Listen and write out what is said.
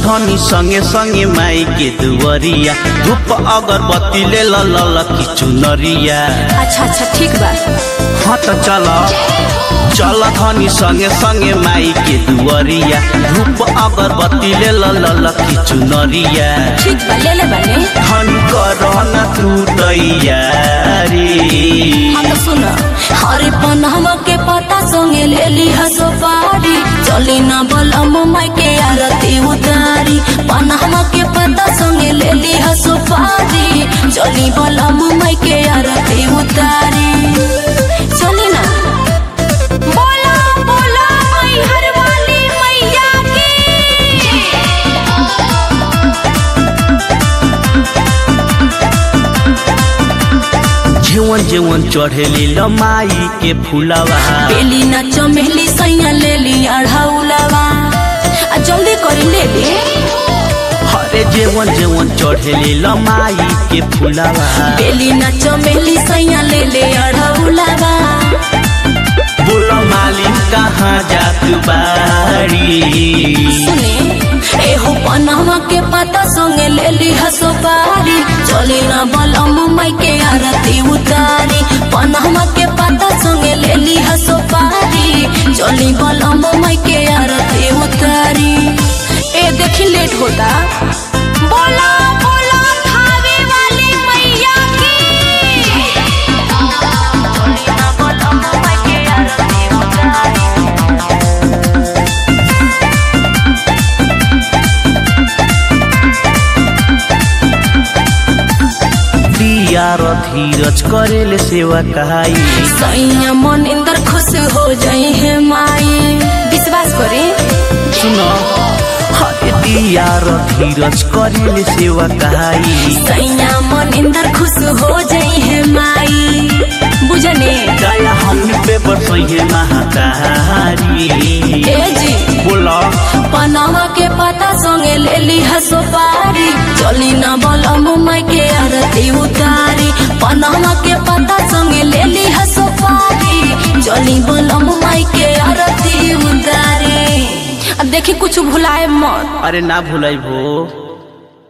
धनी संगे संगे माई के दुवरिया धूप अगरबत्ती ले ल ल ल की चुनरिया अच्छा अच्छा ठीक बा हाँ त चल चल धनी संगे संगे माई के दुवरिया धूप अगरबत्ती ले ल ल ल की चुनरिया ठीक बा ले ले बाने धन कर न तू तैयारी हाँ तो सुन हरे पनहवा के पता संगे ले ली हसो पारी चली ना बलम माई के आरती उतारी पनहवा के पता संगे ले ली हसो पारी चली बलम माई के आरती उतारी चली ना बोला बोला माई हर वाली मैया की जीवन जीवन चढ़ेली लमाई के फुलवा बेली ना चमेली सैया ले ली अढ़ाउलवा आ जल्दी करी ले ली हरे जीवन जीवन चढ़ेली लमाई के फुलवा बेली ना चमेली सैया ले ले अढ़ाउलवा बोल मालिक कहाँ जात बाड़ी सुने एहो पनहवा के पता संगे ले ली हसो पारी चली ना बलम माई के आरती उतारी पनहवा के पता संगे ले ली हसो पारी चली बलम माई के आरती उतारी ए देखी लेट होता बोला बोला खावे वाली मैया की चली ना बलम माई के आरती उतारी दिया र धीरज करेले सेवा कहाई सैया मन इंदर खुश हो जाई है माई विश्वास करे सुन हरे दिया र धीरज करेले सेवा कहाई सैया मन इंदर खुश हो जाई है माई बुझने दया हमनी पे बरसैहे महातारी ए जी बोला पनामा के पता संगे ले ली हसो पारी चली ना बलम माई के आरती उतारी पनामा के पता संगे ले ली हसो पारी चली बलम माई के आरती उतारी अब देखी कुछ भुलाए मत अरे ना भूलै भो